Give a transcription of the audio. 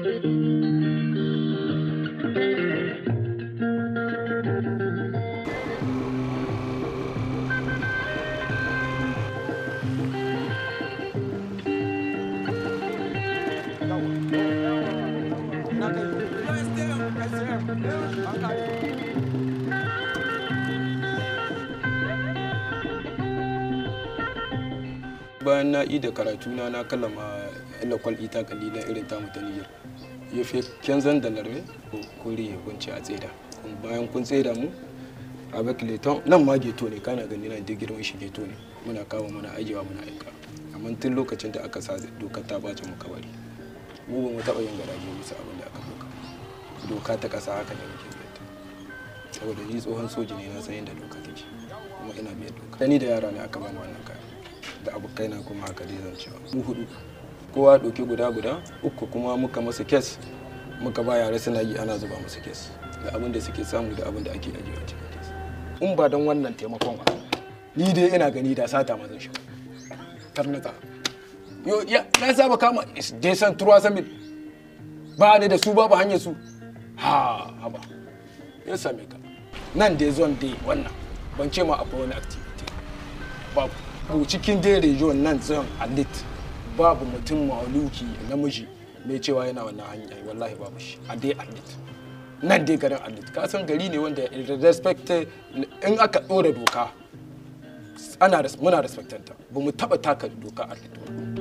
bayan na da karatu na na kallama lakwal ita kalila irin tamu ta niyyar ya fi kyanzan da larme ko kore ya kunce a tseda bayan kun tseda mu a bakileton nan ma geto ne kana gani nan da girman shi geto ne muna kawo muna ajiyewa muna aika amma tun lokacin da aka sa dokar ta bace mu kabari mu ba mu taɓa yin garaje bisa abin da aka doka doka ta ƙasa haka da muke biyar saboda ni tsohon soji ne na san yadda doka take kuma ina biyar doka da ni da yara ne aka bani wannan kayan da abokaina kuma haka dai zan cewa mu hudu kowa ɗauki guda guda uku kuma muka masa kes muka ba yare suna yi ana zuba musu kes da abin da suke samu da abin da ake ajiyewa cikin kes in ba don wannan taimakon ba ni dai ina gani da sata mazan shi karnata yo ya na saba kama desan turwa sami ba ni da su babu hanyar su ha haba ya same ka nan dai zon dai wannan ban ce ma akwai wani activity babu ko cikin dai region nan zan alit babu mutum maluki namiji mai cewa yana wannan hanya wallahi babu shi a dai alit nan dai garin alit ka san gari ne wanda respect in aka ɗora doka ana muna respectanta ba mu taɓa taka doka alit ba